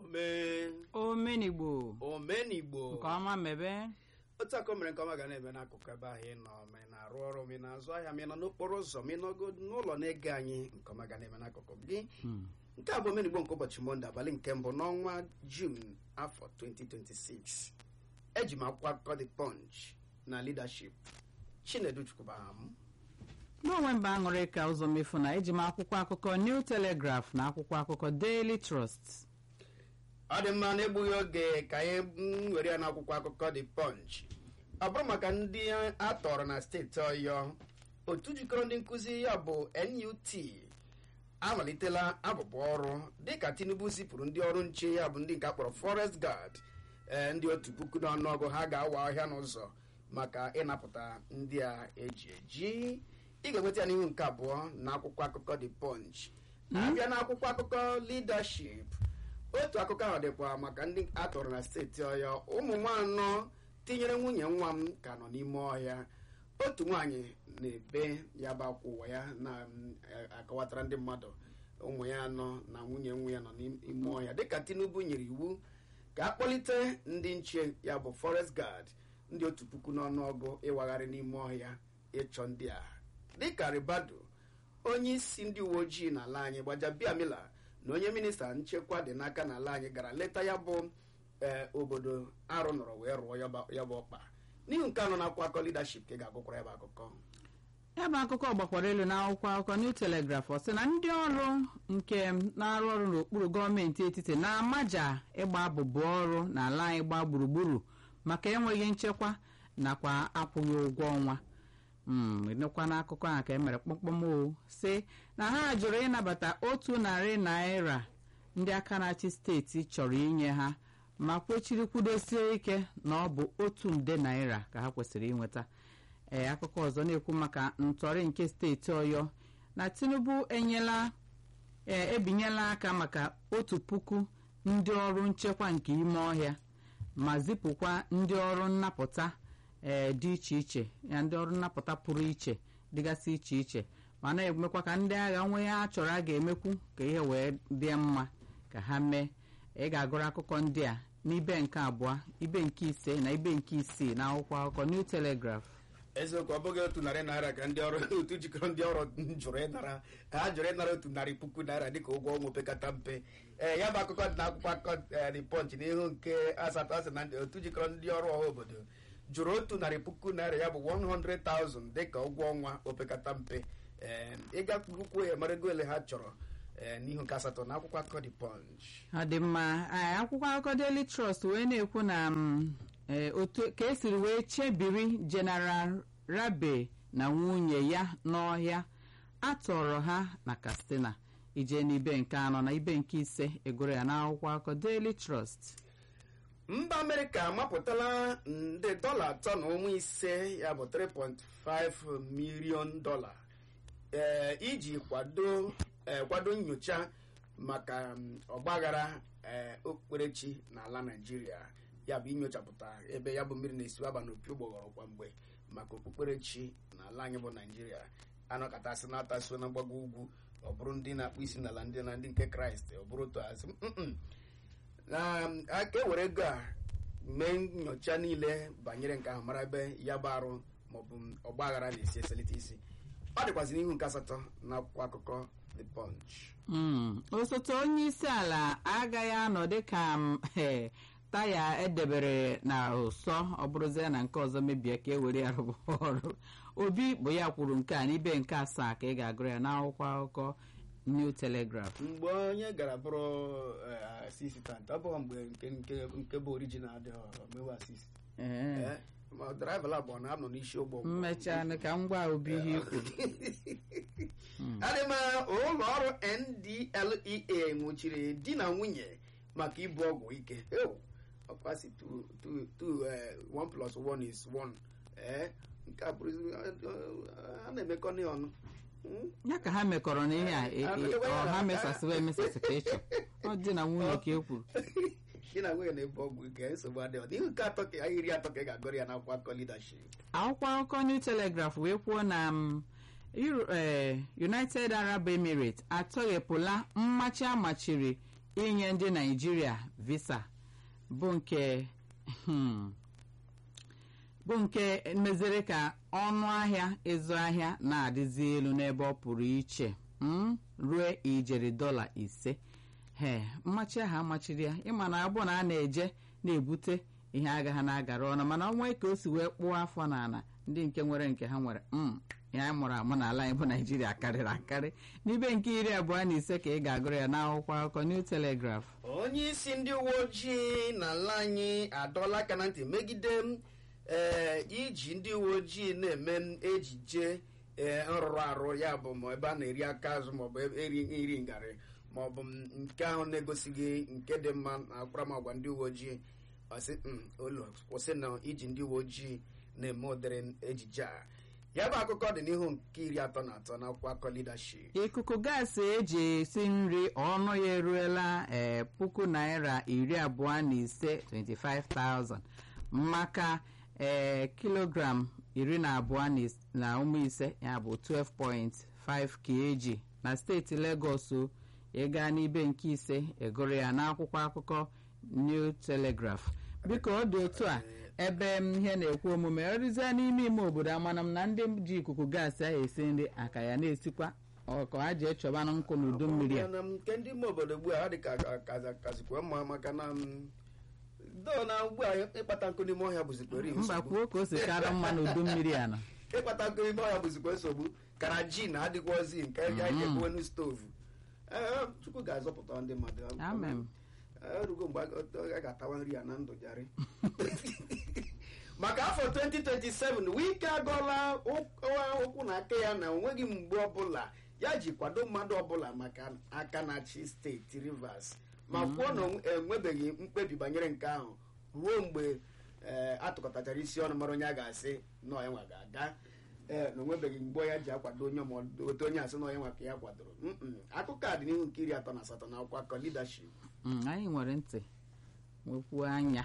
ome omenigbo omenigbo nke ọma mebe otu aka o mere nke ọma ga na-eme n'akụkụ ebe ahụ ị nọ ma ị na-arụ ọrụ ma ị na-azụ ahịa ma ị nọ n'okporo ụzọ ma ị nọgo n'ụlọ na-ege anyị nke ọma ga na-eme n'akụkụ gị nke a bụ omenigbo nke ụbọchị mọnde abalị nke mbụ n'ọnwa jun afọ 2026 eji m akwụkwọ akụkọ the punch na leadership chinedu chukwubaha m n'onwe mba aṅụrị ka ụzọ mefu na eji m akwụkwọ akụkọ new telegraph na akwụkwọ akụkọ daily trust ọ dị mma na-egbughị oge ka anyị mm, were ya n'akwụkwọ akụkọ the punch ọ bụrụ maka ndị a tọrọ na steeti ọyọ otu jikọrọ ndị nkụzi ya bụ nut amalitela abụbụ ọrụ dịka tinubu zipụrụ ndị ọrụ nche ya bụ ndị nke akpọrọ forest guard ee ndị otu puku n'ọnụọgụ ha ga-awa ọhịa n'ụzọ maka ịnapụta ndị a eji eji ị ga-enweta ya n'ihu nke abụọ na akwụkwọ akụkọ the punch abịa n'akwụkwọ akụkọ leadership otu akụkọ ahụ dịkwa maka ndị atọrọ na steeti ọya ụmụ m anọ tinyere nwunye nwa m ka nọ n'ime ọhịa otu nwaanyị na-ebe ya bụ akwa ụwa ya na-akọwatara ndị mmadụ ụmụ ya anọ na nwunye nwa ya nọ n'ime ọhịa dịka tinubu nyere iwu ka a kpọlite ndị nche ya bụ forest guard ndị otu puku n'ọnụọgụ ịwagharị n'ime ọhịa ịchọ ndị a dịka ribado onye isi ndị uwe ojii n'ala anyị gbajabiamila na onye minista nchekwa dị n'aka n'ala anyị gara leta ya bụ ee obodo arụ nọrọ wee rụọ ya bụ- ya bụ ọkpa n'ihu nke anọ na-akwụ akọ leadership ka ị ga-agụkwara ya bụ akụkọ ya bụ akụkọ gbakwara elu n'akwụkwọ akụkọ new telegraph ọ sị na ndị ọrụ nke na-arụ ọrụ n'okpuru gọọmenti etiti na-amaja ịgba abụbụ ọrụ n'ala anyị gba gburugburu maka enweghị nchekwa nakwa akwụghị ụgwọ ọnwa nekwa n'akụkọ ahụ ka e mere kpọmkpọm o si na ha jụrụ ịnabata otu narị naira ndị aka na-achị steeti chọrọ inye ha ma kwechiri kwudosie ike na ọ bụ otu nde naira ka ha kwesịrị inweta ee akụkọ ọzọ na-ekwu maka ntọrị nke steeti ọyọ na tinubu enyela ee ebinyela aka maka otu puku ndị ọrụ nchekwa nke ime ọhịa ma zipụkwa ndị ọrụ nnapụta ee dị iche iche ya ndị ọrụ nnapụta pụrụ iche dịgasị iche iche ma na-emekwa ka ndị agha nwee ihe a chọrọ a ga-emekwu ka ihe wee dị mma ka ha mee ị ga-agụrụ akụkọ ndị a n'ibe nke abụọ ibe nke ise na ibe nke isii na akwụkwọ akụkọ new telegraph eziokwu ọ bụghị otu narị naira ka ndị ọrụ otu jikọrọ ndị ọrụ jụrụ ịnara ha jụrụ ịnara otu narị puku naira dịka ụgwọ ọnwa opekata mpe ee ya bụ akụkọ dị n'akwụkwọ akụkọ eh, the punch n'ihu nke asatọ asị na ndị- otu jikọrọ ndị ọrụ ọha obodo jụrụ otu narị puku naira ya bụ 100,000 dịka ụgwọ ọnwa opekata mpe ee ịgakwukwu ya mara ego ole ha chọrọ ee n'ihu nke asatọ na akwụkwọ akụkọ the punch ọ dị mma ee, akwụkwọ akụkọ daily trust wee na-ekwu na mm, ee, otu ka esiri wee chebiri general rabe na nwunye ya n'ọhịa atọrọ ha na katsina ije n'ibe nke anọ na ibe nke ise egoro ya n'akwụkwọ akụkọ daily trust mba amerịka amapụtala nde dọla atọ na ụmụ ise ya bụ 3.5 milion dọla ee iji kwado ee, kwado nyocha maka mm, ọgbaghara ee, okpukperechi n'ala naijiria ya bụ inyochapụta ebe ya bụ mmiri na-esi aba n'opi ụgbọghọrọ kwa mgbe maka okpukperechi n'ala anyị bụ naijiria anọkọtasị na atasuo na mgbago ugwu ọ bụrụ ndị na-akpụ isi n'ala ndị na ndị nke kraịst ọ bụrụ otu azụ mm-mm. na aka ewere ego a mee nyocha niile banyere nke ahụ mara ebe ya bụ arụ maọbụ ọgba aghara na-esi eselite isi ọ dịkwazị n'ihu nke asatọ na akwụkwọ akụkọ the punch Mm, osote onye isi ala agaghị anọ dịka m, eh, taya edebere na ụsọ ọ bụrụzie na nke ọzọ mebie ka e were ya rụba ọrụ obi bụ ya kwuru nke a n'ibe nke asaa ka ị ga-agụrụ ya n'akwụkwọ akụkọ new telegraph mgbe onye gara bụrụ eh, asistant ọ bụghị mgbe nke nke nke bụ orijinal dị mewe asist Ee, ma draiva labụ ọ na-anọ n'isi ụgbọ mmechaa ka m gwa obi ihe i kwuru adịma ụlọ ọrụ ndlea nwụchiri di na nwunye maka ibu ọgwụ ike Ew, ọkwasị two- two- two, eh, one plus one is one ee nke a bụrụ a na-emekọ nị ọnụ Hmm? ya ka ha mekọrọ n'ihe a e- e- ọ ha mesasịwa emesasị ka ịchọ ọ dị na nwunye ka e kwuru di na nwunye na-ebu ọgwụ ike nsogbu adịghị ọ dịghị nke atọ ka iri atọ ka ị ga-agụrụ ya n'akwụkwọ akụkọ leadership akwụkwọ akụkọ new telegraph wee kwuo na m, Euro- eh, united arab emirates atọghepụla mmachi amachiri inye ndị naijiria visa bụ nke hmm, bụ nke meziri ka ọnụ ahịa ịzụ ahịa na-adịzi elu n'ebe ọ pụrụ iche mm, ruo ijeri dọla ise he mmachi ahụ amachiri ya ịma na abụ na a na-eje na-ebute ihe agaghị na-agara ọnụ mana ọnwa ka o si wee kpụọ afọ n'ala ndị nke nwere nke ha nwere mm, ihe anyị mụrụ amụ n'ala anyị bụ naijiria karịrị akarị n'ibe nke iri abụọ na ise ka ị ga-agụrụ ya n'akwụkwọ akụkọ New Telegraph onye isi ndị uwe ojii n'ala anyị adọla aka na ntị megide m ee iji ndị uwe ojii na-eme m ejije ee nrụrụ arụ ya bụ ma ebe a na-eri aka azụ maọbụ eri iri ngarị maọbụ m nke ahụ na-egosighị nke dị mma na akparamagwa ndị uwe ojii ọsị "Mm, olu kwụsị na iji ndị uwe ojii na-eme ụdịrị ejije a ya bụ akụkọ dị n'ihu nke iri atọ na atọ n'akwụkwọ akọ leadership ikuku gaasị eji esi nri ọnụ ya eruela ee puku naira iri abụọ na ise 25,000 maka ee kilogram iri na abụọ na is- na ụmụ ise ya bụ 12.5 kg na steeti Lagos o, ịga n'ibe nke ise egoro ya n'akwụkwọ akụkọ New Telegraph biko ọ dị otu a ebe m ihe na-ekwu omume ọrụzie n'ime ime obodo amana m na ndị ji ikuku gaasị ahụ esi nri aka ya na-esikwa ọkọ ha ji echọbanụ nkụ n'udu mmiri a na nke ndị ime obodo ugbu a ha dị ka ka- kazikwa mma maka na m, doo na ugbu a ịkpata nkụ n'ime ọhịa bụzikwere mba nsogbu kwuo ka o si kara mma n'udu mmiri a nọ ịkpata nkụ n'ime ọhịa bụzikwa nsogbu kara ji na adịkwazi nke ya ga-ekwenu stovu Ee, chukwu ga-azọpụta ndị mmadụ amen erugo mgbe a a ga-atawa nri ya na ndụ jarị maka afọ 2027 wike agọla ụk- ụkwụ na aka ya na onweghị mgbe ọbụla ya ji kwado mmadụ ọbụla maka aka na-achị steeti rivers ma kwuo na onwe- enwebeghị mkpebi banyere nke ahụ ruo mgbe ee, atụkọtachara isi ọnụ mara onye a ga-asị na onye nwa ga-aga ee na onwebeghị mgbe ya ji akwado onye ma otu onye asị na onye nwa ka ya kwadoro Mm-mm. akụkọ a dị n'ihu nke iri atọ na asatọ na akwụkwọ akọ leadership Mm, anyị nwere ntị nwekwuo anya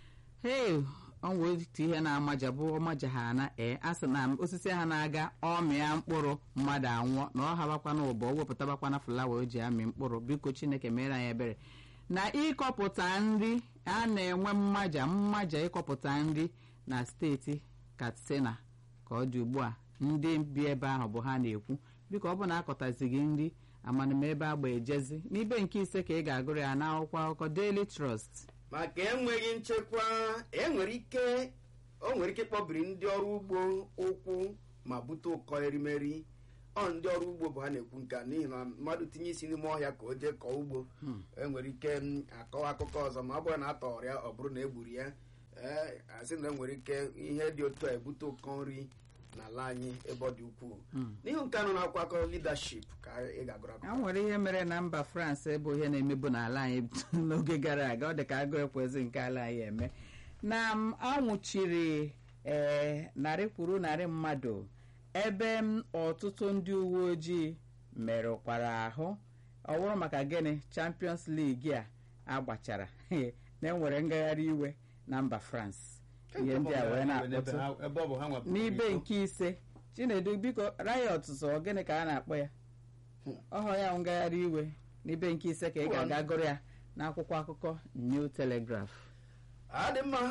hei ọnwa otu ihe na-amaja bụ ọmaja ha na ee a sị na osisi ha na-aga ọmịa mkpụrụ mmadụ anwụọ na ọ habakwana ụbọ o wepụtabakwana fụlawa o ji amị mkpụrụ biko chineke mere anyị ebere na ịkọpụta nri a na-enwe mmaja mmaja ịkọpụta nri na steeti katsina ka ọ dị ugbu a ndị bi ebe ahụ bụ ha na-ekwu biko ọ bụ na akọtazighị nri amanụm ebe agba ejezi n'ibe nke ise ka ị ga-agụrụ ya n'akwụkwọ akụkọ Daily Trust maka enweghị nchekwa enwere ike o nwere ike ịkpọbiri ndị ọrụ ugbo ụkwụ ma bute ụkọ erimeri ọ ndị ọrụ ugbo bụ ha na-ekwu nke a n'ihi na mmadụ tinye isi n'ime ọhịa ka o jee kọọ ugbo enwere ike m, akọwa akụkọ ọzọ ma ọ bụrụ na a tọrọ ya ọ bụrụ na egburu ya ee asị na enwere ike ihe dị otu a ebute ụkọ nri n'ala anyị ebe ọ dị ukwuu n'ihu nke anọ na-akwụkwọ akọ leadership ka ị ga-agụrụ e akụkọ nwere ihe mere na mba France bụ ihe na-emebu n'ala anyị n'oge gara aga ọ dị ka agụ ekwezi nke ala anyị eme na m anwụchiri ee narị kwuru narị mmadụ ebe m ọtụtụ ndị uwe ojii merụkwara ahụ ọ bụrụ maka gịnị Champions League a agbachara na enwere ngagharị iwe na mba France ihe ndị a wee na-akpọtụ ebe ọ bụ ha nwapụrụ n'ibe iko. nke ise chinedu biko riot sọ gịnị ka a na-akpọ ya ọhọ ya ngagharị iwe n'ibe nke ise ka ị ga-aga gụrụ ya n'akwụkwọ akụkọ New Telegraph adị mma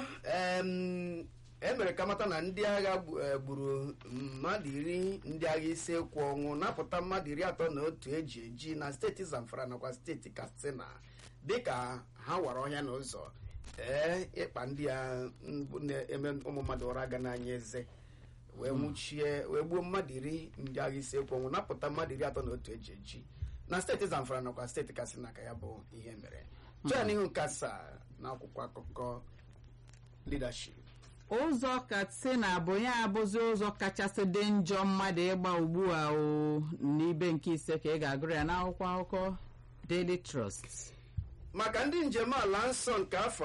em, e mere ka mata na ndị agha gbu- eh, gburu mmadụ iri ndị agha ise kwụ ọnwụ napụta mmadụ iri atọ na otu eji eji na steeti Zamfara nakwa steeti Katsina dịka ha wara ọhịa n'ụzọ ee ịkpa ndị a m, bụ na-eme ụmụ mmadụ ụra ga n'anya eze wee nwụchie wee gbuo mmadụ iri ndị agha ise kwụ ọnwụ napụta mmadụ iri atọ na otu eji eji na steeti Zamfara nakwa steeti Katsina ka ya bụ ihe mere chọọ n'ihu nke asaa n'akwụkwọ akụkọ leadership ụzọ katsina bụ ya abụzi ụzọ kachasị dị njọ mmadụ ịgba ugbu a o n'ibe nke ise ka ị ga-agụrụ ya n'akwụkwọ akụkọ Daily Trust maka ndị njem ala nsọ nke afọ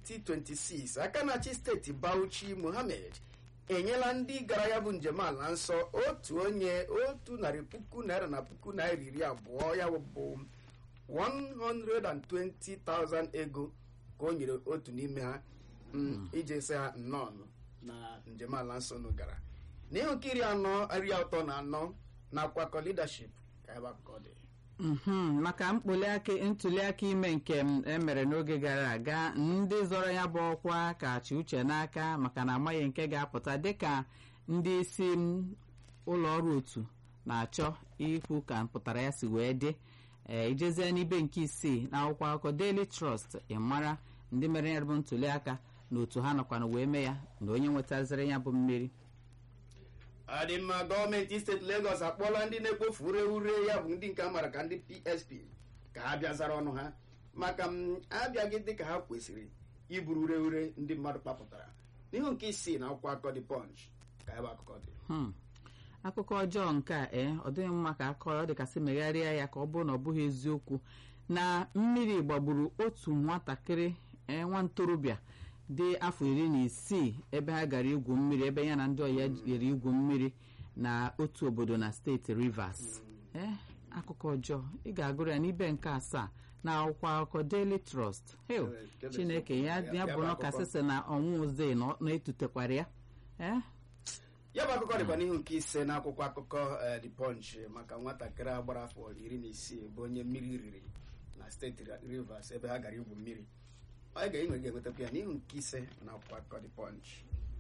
2026 aka na-achị steeti Bauchi Mohammed enyela ndị gara ya bụ njem ala nsọ otu onye otu narị puku naira na puku naira iri abụọ ya bụ 120,000 ego ka o nyere otu n'ime ha mm, iji sị ha nnọọ na njem ala nsọ nụ gara n'ihu nke iri anọ iri atọ na anọ na akwakọ leadership ka ebe akụkọ dị Mhm, maka mkpuliaka ntuliaka ime nke m emere n'oge gara aga ndị zọrọ ya bụ ọkwa ka chi uche n'aka maka na amaghị nke ga-apụta dịka ndị isi m ụlọ ọrụ otu na-achọ ikwu ka mpụtara ya si wee dị ee ijezie n'ibe nke isii na akwụkwọ akụkọ Daily Trust ịmara ndị mere ya bụ ntuliaka na otu ha nọkwana wee mee ya na onye nwetaziri ya bụ mmeri adịmma gọọmenti steeti Lagos akpọọla ndị na-ekpofu ure ure ya bụ ndị nke a mara ka ndị PSP ka ha bịa zara ọnụ ha maka m abịaghị dị ka ha kwesịrị iburu ure ure ndị mmadụ kpapụtara n'ihu nke isii na akwụkwọ akụkọ dị Punch ka ebe akụkọ dị Hmm. akụkọ ọjọọ nke a ee ọ dịghị mma ka akọrọ ọ dịkasị megharịa ya ka ọ bụrụ na ọ bụghị eziokwu na mmiri gbagburu otu nwatakịrị ee nwa ntorobịa dị afọ iri na isii ebe ha gara igwu mmiri ebe ya na ndị ọya jere igwu mmiri na otu obodo na steeti Rivers ee akụkọ ọjọọ ị ga-agụrụ ya n'ibe nke asaa na akwụkwọ akụkọ Daily Trust Heo, Kedu Chineke ya eziokwu? ya Ya bụ bụ na akụkọ. kasịsị na ọnwụ oze na ọ- na-etutekwara ya ee ya bụ akụkọ dịkwa n'ihu nke ise na akwụkwọ akụkọ eh, The Punch maka nwatakịrị a gbara afọ iri na isii bụ onye mmiri riri na steeti Rivers ebe ha gara igwu mmiri ọ ga-enwe ga-enwetakwa ya n'ihu nke ise na akwụkwọ akụkọ The Punch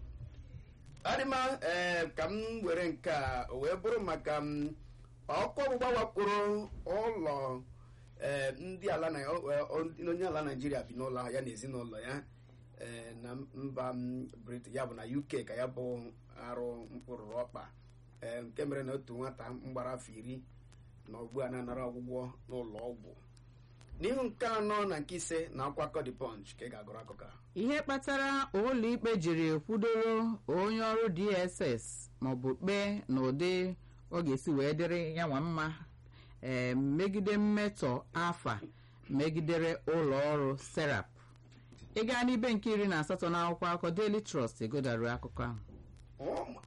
adịma ee ka m were nke a wee bụrụ maka m ọkụ ọgbụgba wakporo ụlọ ee ndị ala na ọ- ọ- onye ala naijiria bi n'ụlọ ya na ezinụlọ ya ee, na mba m Britain ya bụ na UK ka ya bụ arụ mkpụrụ ọkpa ee, nke mere na otu nwata mgbara afọ iri na ugbu a na-anara ọgwụgwọ n'ụlọ ọgwụ n'ihu nke anọ na nke ise na akwakọ The Punch ka ị ga-agụrụ akụkọ a. ihe kpatara ụlọikpe jiri kwudoro onye ọrụ dss maọbụ kpee n'ụdị ọ ga-esi wee dịrị ya nwa mma ee megide mmetọ afa megidere ụlọ ọrụ serap ị gaa n'ibe nke iri na asatọ na akwụkwọ akụkọ Daily Trust egodaru akụkọ ahụ ụmụ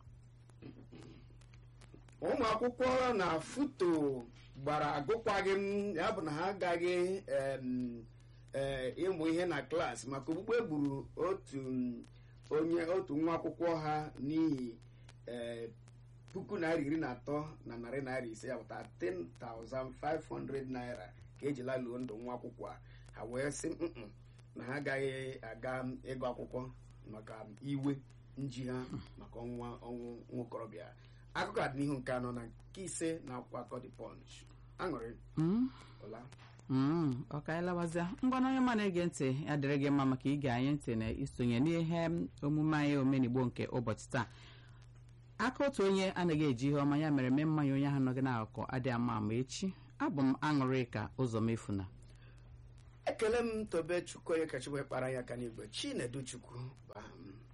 ụmụ akwụkwọ na foto gbara agụkwaghị m ya bụ na ha agaghị em, eh, ịmụ ihe na klaasị maka ogbugbe gburu otu m, onye otu nwa akwụkwọ ha n'ihi eh, puku naira iri na atọ na narị naira ise ya bụ 13,500 naira ka ejila luo ndụ nwa akwụkwọ a ha wee sị "Mm-mm, na ha agaghị aga ịgụ akwụkwọ maka iwe nji ha maka ọnwa ọnwụ nwokorobịa akụkọ a dị n'ihu nke anọ na nke ise na akwụkwọ akọ The Punch aṅụrị Mm, ụla mm, ọ ka anyị lawazịa ngwa na onye ma na-ege ntị ya dịrị gị mma maka ige anyị ntị na isonye n'ihe omume anyị omenigbo nke ụbọchị taa aka otu onye anaghị eji ihe ọma ya mere mee mmanya onye ahụ nọgị n'akụkọ adịghị ama ama echi abụ m aṅụrị ka ụzọ mefuna ekele m tobe chukwu onye kachi wee kpara ya aka n'igwe chinedu chukwu bụ aha m